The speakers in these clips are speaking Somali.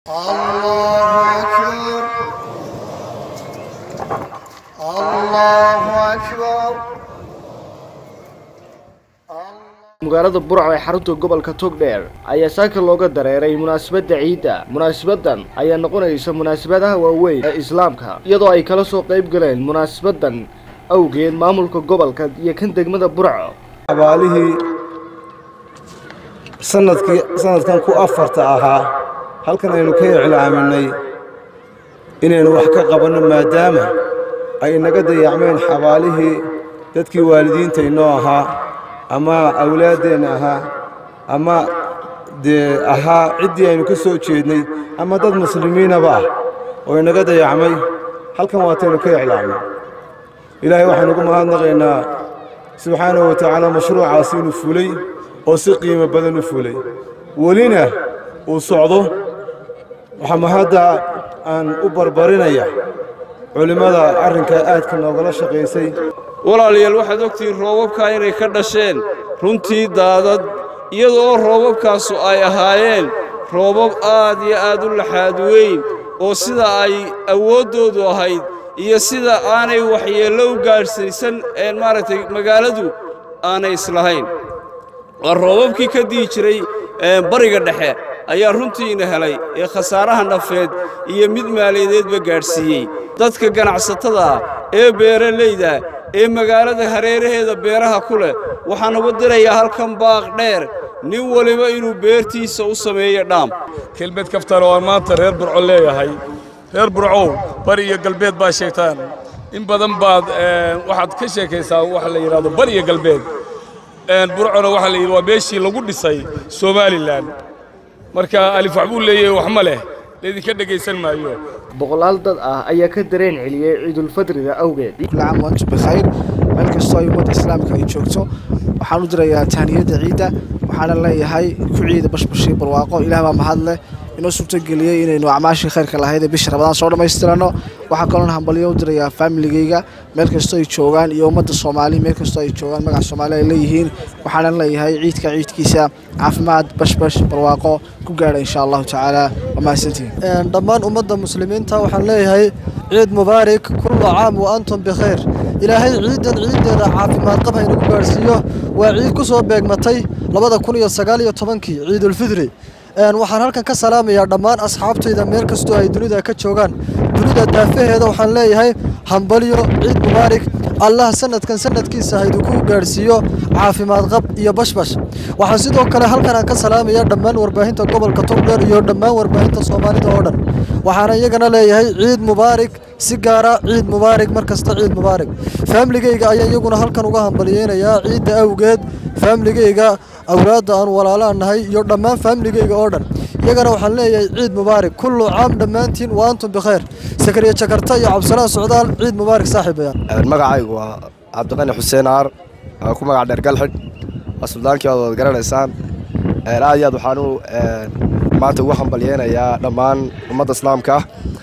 الله أكبر الله أكبر magaalada burco ee xarunta gobolka togdheer ayaa saaka looga dareeray munaasabadda ciidda munaasabadan ayaa noqonaysa munaasabadaha waaweyn ee islaamka iyadoo ay kala soo qayb galeen munaasabadan awgeed maamulka gobolka iyo kan degmada burco abaalihii sanadkii sanadkan ku afarta ahaa halkan aynu ka iclaaminay inaynu wax ka qabanno maadaama ay inaga dayacmeen xabaalihii dadkii waalidiinta inoo ahaa ama awlaaddeenna ahaa ama dee ahaa ciddii aynu ka soo jeednay ama dad muslimiinaba ah oo inaga dayacmay halkan waataynu ka iclaamnay ilaahay waxaynu ugu mahadnaqaynaa subxaanahu wa tacaala mashruucaasi inuu fulay oo si qiimo badan u fulay welina uu socdo waxaa mahadda aan u barbarinaya culimmada arrinkaa aadka noogala shaqaysay walaalayaal waxaad ogtihiin roobabkaa inay ka dhasheen runtii daadad iyadoo roobabkaasu ay ahaayeen roobab aad iyo aad u laxaad weyn oo sida ay awooddoodu ahayd iyo sida aanay waxyeello u gaadhsaysan een maaragtay magaaladu aanay islahayn waa roobabkii ka dihi jiray bariga dhexe ayaa runtiina helay ee khasaaraha nafeed iyo mid maaliyadeedba gaadhsiiyey dadka ganacsatada ah ee beeralayda ee magaalada hareeraheeda beeraha ku leh waxaan ugu dirayaa halkan baaq dheer nin waliba inuu beertiisa u sameeyo dhaam kelmed kaftan oo aan maanta reer burco leeyahay reer burcow bari iyo galbeed baa sheegtaan in badan baad waxaad ka sheekaysaa waxa la yidhahdo bari iyo galbeed burcona waxaa la yidhi waa meeshii lagu dhisay somalilan marka alif wax buu leeyahay wax ma leh laydinka dhegaysan maayo boqolaal dad ah ayaa ka dareen celiyey ciidulfadriga awgeed كل عام وأنتم بخير meel kastoo ay ummadda islaamka ay joogto waxaan u dirayaa tahniyadda ciidda waxaana leeyahay ku ciida bashbashii barwaaqo ilaah baa mahad leh inoo suurtageliyey inaynu acmaashii khayrka lahayd ee bisha rabadaan soo dhammaystirano waxaa kaloon hambalyo u dirayaa faamiligayga meel kastoo ay joogaan iyo ummadda soomaali meel kastoo ay joogaan magaca soomaali ay leeyihiin waxaana leeyahay ciidka ciidkiisa caafimaad bashbash barwaaqo ku gaadha insha allahu tacaala waa mahadsantihiin dhammaan ummadda muslimiinta waxaan leeyahay ciid mubaarak kullu caam wa antum bikhayr ilaahay ciidan ciiddeeda caafimaad qab haynagu gaadhsiiyo waa ciid ku soo beegmatay labada kun iyo sagaal iyo tobankii ciidulfidri waxaan halkan ka salaamayaa dhammaan asxaabtayda meel kastoo ay dunida ka joogaan dunida daafaheeda waxaan leeyahay hambalyo ciid mubaarak allah sanadkan sanadkiisa hayduku gaadhsiiyo caafimaad qab iyo bashbash waxaan sidoo kale halkan aan ka salaamayaa dhammaan warbaahinta gobolka togdheer iyo dhammaan warbaahinta soomaalida oo dhan waxaana iyagana leeyahay ciid mubaarak si gaara ciid mubaarak mar kasta ciid mubaarak faamiligayga ayaa iyaguna halkan uga hambalyeynayaa ciidda awgeed faamiligayga awlaadda aan walaalaan nahay iyo dhammaan faamiligayga oo dhan iyagana waxaan leeyahay ciid mubaarak kullu caam dhammaantiin wa antum bikhayr sakariya jakarta iyo cabdisalaan socdaal ciid mubaarak saaxiibayaan magacaygu waa cabdiqani xuseen aar ku magac dheer galxidh waa suldaankii oad wad garanaysaan aad iyo aad waxaanu maanta ugu hambalyeynayaa dhammaan ummadda islaamka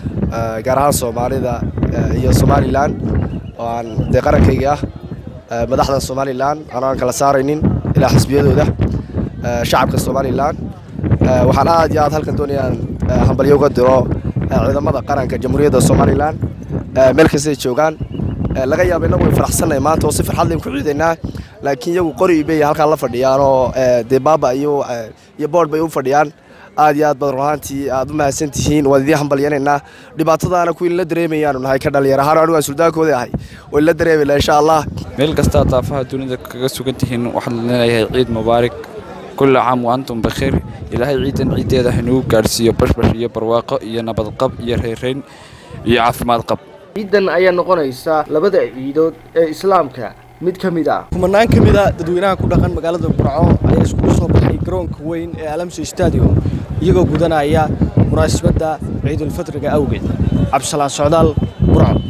gaar ahaan soomaalida iyo somalilan oo aan dee qarankayga ah madaxda somalilan aan kala saaraynin ilaa xisbiyadooda shacabka somalilan waxaan aad iyo aad halkan doonayaan hambalyo uga diro ciidamada qaranka jamhuuriyadda somalilan meel kastay joogaan laga yaaba innagu way faraxsannahay maanta oo si farxad layn ku ciidaynaa laakiin iyagu qori bay halkaan la fadhiyaan oo dee baaba iyo iyo boodh bay u fadhiyaan aad iyo aad baad runaantii aad u mahadsan tihiin waan idiin hambalyanaynaa dhibaatadaana kuwiin la dareemayaanu nahay ka dhalinyar ahaan anigu aan suldaankooda ahay wayn la dareemayna insha allah meel kastaa daafaha dunida kaga sugan tihiin waxaan leenayahay ciid mubaarak kulla caam wa antum bakhiir ilaahay ciidan ciiddeeda hanugu gaadhsiiyo bashbash iyo barwaaqo iyo nabadqab iyo reerayn iyo caafimaad qab ciidan ayaa noqonaysa labada ciidood ee islaamka mid ka mid ah kumanaan ka mid a dadweynaha ku dhaqan magaalada burco ayaa iskugu soo baxay garoonka weyn ee alamso stadium iyagoo gudanaya munaasabadda ciidulfadriga awgeed cabdisalaan socdaal burco